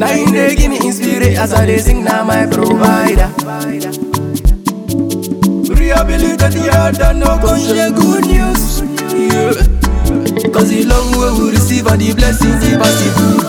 Now you dey give me inspiration as I dey sing, now my provider. Rehabilitate the heart and no gon' share good news. Yeah. Cause the love we will receive and the blessings he pass it good.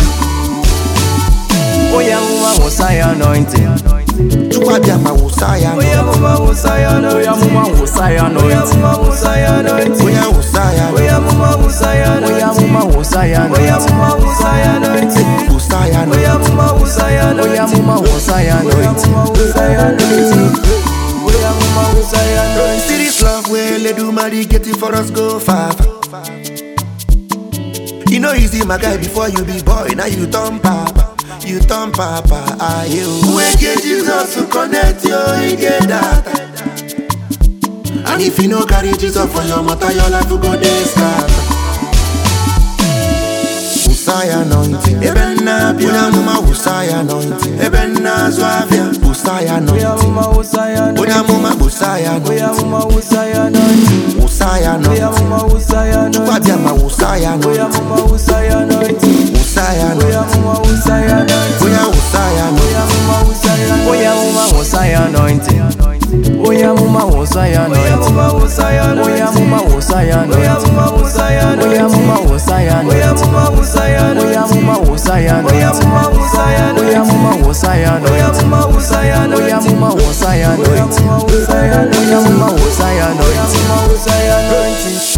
Oh yeah, mama, was I anointing? Chukwabịama wụsa ya Oh yeah, mama, was I anointing? Oh yeah, mama, was I anointing? Oh yeah, mama, was I anointing? onye wụsa ya Oh yeah, mama, was I anointing? Oh yeah, mama, was I anointing? Oh yeah, mama, was I anointing? wụsa ya Oh yeah, mama, was I anointing? Oh yeah, mama, was I anointing? Oh yeah, mama, was I anointing? Oh yeah, mama, was I anointing? See this love where Ledumari get it for us go far. far. You know easy my guy before you be boy, now you turn papa. You turn papa, are you? We get Jesus to connect you, he get that. And if you no carry Jesus for your mother, your life will go dey scatter. Usaya anointing, ebe na bia, onye amụma Usaya anointing, ebe na azụ afịa, Usaya Oh yeah, anointing, mama, was I anointing? onye amụma Usaya Oh anointing, yeah, mama, was I anointing? Usaya Oh yeah, anointing, mama, was I anointing? Chukwabịama Usaya Oh yeah, anointing, mama, was I anointing? Usaya Oh yeah, anointing, mama, was I anointing? onye Usaya anointing, Oh yeah, mama, was I anointing? Oh yeah, mama, was I anointing? Oh yeah, mama, was I anointing? Oh yeah, mama, was I anointing? Oh yeah, mama, was I anointing? Oh yeah, mama, was I anointing? Oh yeah, mama, was I anointing? Oh yeah, mama, was I anointing? Oh yeah, mama, was I anointing? Oh yeah, mama, was I anointing? Oh yeah, mama, was I anointing? Oh yeah, mama, was I anointing? Oh yeah, mama, was I anointing? Oh yeah, mama, was I anointing?